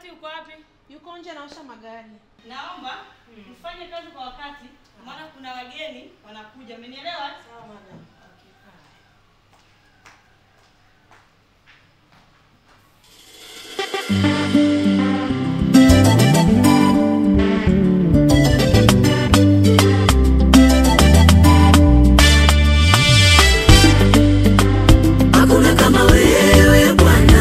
Bahati uko wapi? Yuko nje anaosha magari. Naomba mfanye kazi kwa wakati, maana kuna wageni wanakuja. Umenielewa? Sawa madam. Hakuna kama wewe Bwana,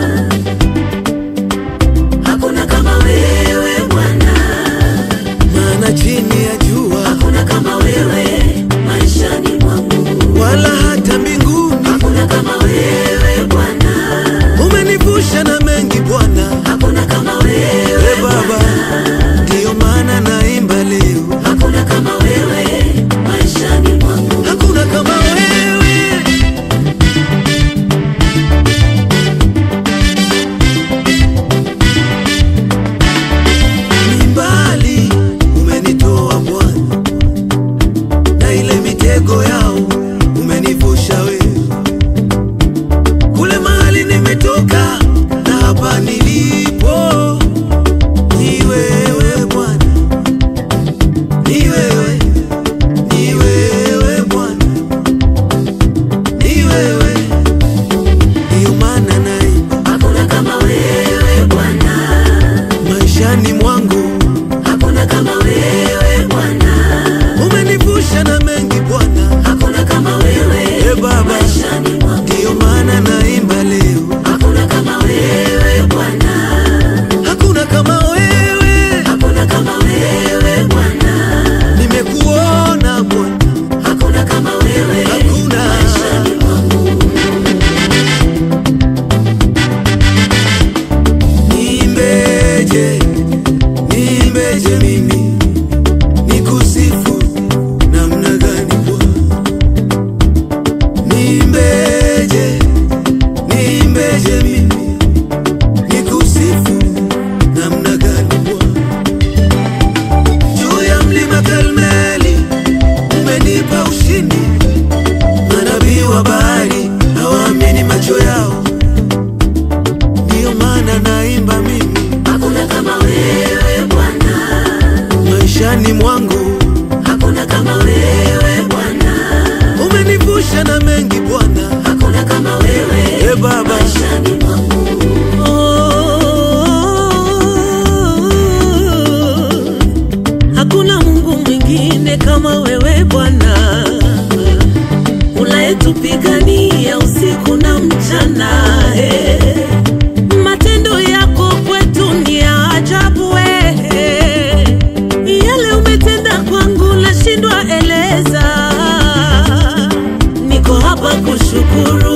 hakuna kama wewe Bwana, maana chini ya jua hakuna kama wewe maishani mwangu, wala hata mbinguni hakuna kama wewe Bwana, umenivusha na mengi Bwana. hakuna kama We wewe Baba, ndiyo maana naimba leo, hakuna kama wewe maishani mwangu, hakuna kama wewe. Ni mbali umenitoa Bwana, na ile mitego yao umenivusha wewe, kule mahali nimetoka na hapa nilipo ni wewe Bwana, ni wewe, ni wewe Bwana, ni wewe, ndiyo maana naimba hakuna kama wewe Bwana, maishani mwangu, hakuna kama wewe Bwana, umenivusha na mengi Bwana, hakuna kama wewe e Baba, maishani mwangu, ndiyo maana naimba leo, hakuna kama wewe Bwana. hakuna kama wewe, Hakuna kama wewe Bwana, nimekuona Bwana, hakuna kama wewe hakuna maishani mwangu. Niimbeje, niimbeje mimi nikusifu namna gani Bwana? Niimbeje, niimbeje mimi nikusifu namna gani Bwana? Juu ya mlima Karmeli umenipa ushindi, manabii wa bahari hawaamini macho yao ndiyo maana naimba mimi Hakuna kama wewe Bwana, maishani mwangu, hakuna kama wewe Bwana, umenivusha na mengi Bwana. hakuna kama wewe E Baba, maishani mwangu. Hakuna Mungu mwingine kama wewe Bwana, unayetupigania usiku na mchana. eh. Matendo yako kwetu ni ya ajabu eh. Yale umetenda kwangu nashindwa eleza, niko hapa kushukuru